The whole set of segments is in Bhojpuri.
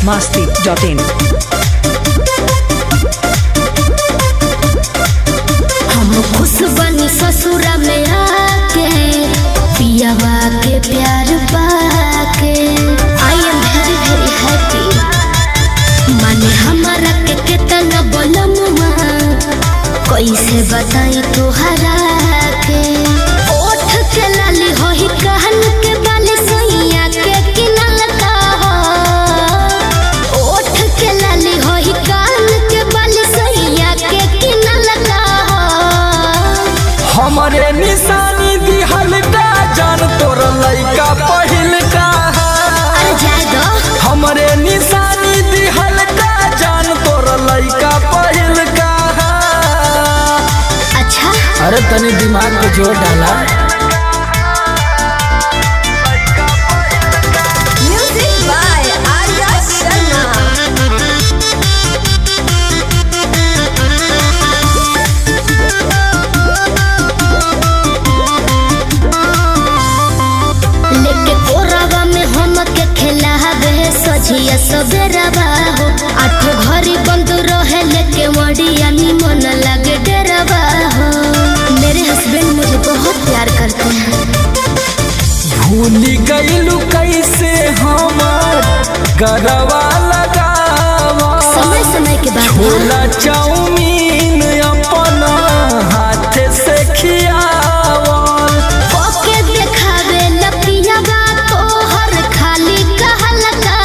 masti.in. हम खुश बनी ससुरा में आके पियावा के प्यार पाके I am very very happy माने हमारा के कितना बोलमुआ कैसे बताई तोहरा के ओठ के लाली होही कहन के बाली सैया के किनल का हो ओठ के लाली होही कान के बाली सैया के किनल का हो हमरे निशानी दिहल का जान तोर लइका पहिल का अरे जाए दो हमरे निशानी दिहल का जान तोर लइका पहिल का अच्छा अरे तनी दिमाग पे जोर डाला Music by Arya Sharma. लेके कोरावा में हम के खिलावे सजिया सबेरवा हो आठो घरी बंद रहे लेके वडिया निमन लगे डरवा हो मेरे हस्बैंड मुझे बहुत प्यार करते हैं भूली गईलू कैसे हमर गरवा लगावा समय समय के बाद छोला चाउमीन अपना हाथ से खियावल ओके देखावे लपियावा तोहर खाली कहल का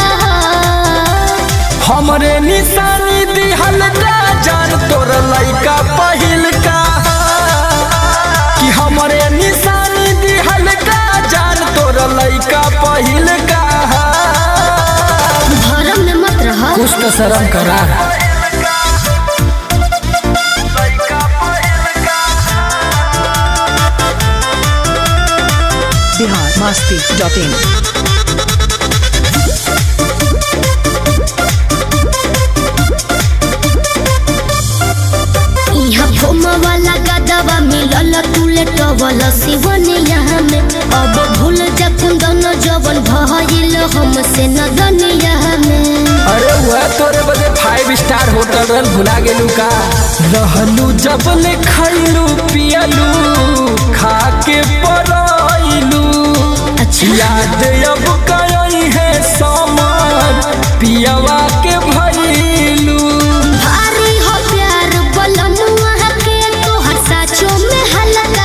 हमरे निशानी दिहल का जान तोर लइका पहिल का कि हमरे निशानी दिहल का जान तोर लइका पहिल का भरम में मत रह कुछ तो शर्म करा Bihar masti.in. यहाँ फोमा वाला गदवा मिलल तुले टवल सिवन यहाँ में अब भूल जा कुंदन जवन भइल हमसे नदन यहाँ में अरे वह तोरे बदे फाइव स्टार होटल रहल भुला गेलू का रहलू जब ले खैलू पियलू खा के पराइलू अच्छा याद अब कई है समर पियवा के भइलू भारी हो प्यार बलमुआ के तोहर साचो में हल्का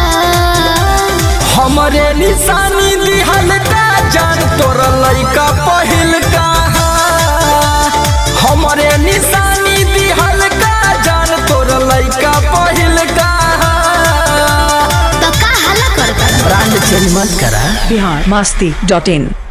हमरे निशानी दिहल का जान तोर लइका पहिल का हमरे निशानी दिहल का जान तोर लइका पहिल का तो का हला कर ब्रांड चेंज मत करा Bihar masti.in.